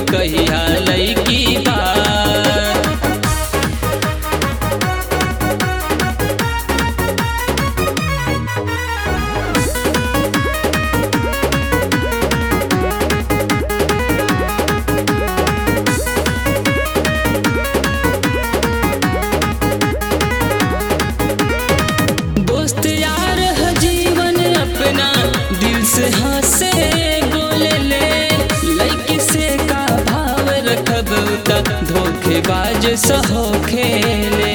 कहिया लईकी बा दोस्त यार है जीवन अपना दिल से हंसे बोले ले लड़की से का भाव रखब त धोखेबाज सहो खेले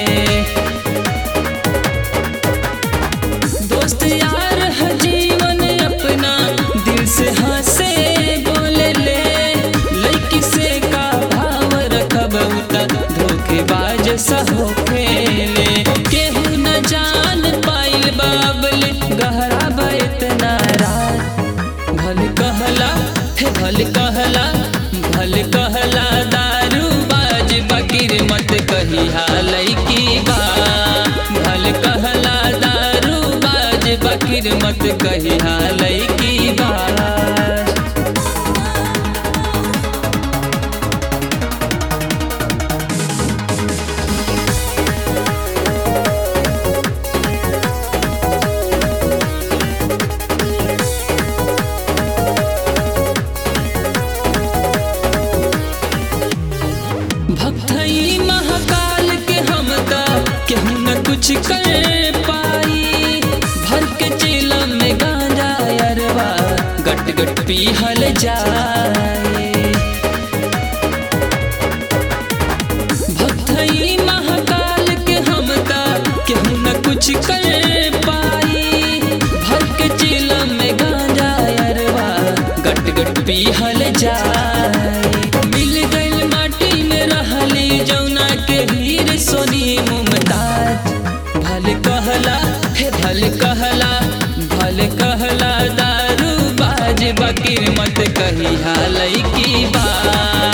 दोस्त यार है जीवन अपना दिल से हंसे बोले ले लड़की से का भाव रखब त धोखेबाज सहो खेले केहू न जान पाइल बाबल गहरा बा इतना रात भल कहला हे भल कहला भल कहला दारू बाज बकीर मत कहिया लईकी बा भल कहला दारू बाज बकीर मत कहिया लईकी बा भक्तई महाकाल के हम ता केहू न कुछ कर पाई भर के चेला में गांजा अरवा गट गट पीहल जाए भक्तई महाकाल के हम ता केहू न कुछ कर पाई भर के चेला में गांजा अरवा गट गट पीहल जाए मिल गइल माटी में रहली जौना के हीर सोनी मुमताज भल कहला हे भल कहला भल कहला दारू बाज बकीर मत कहिया लईकी बा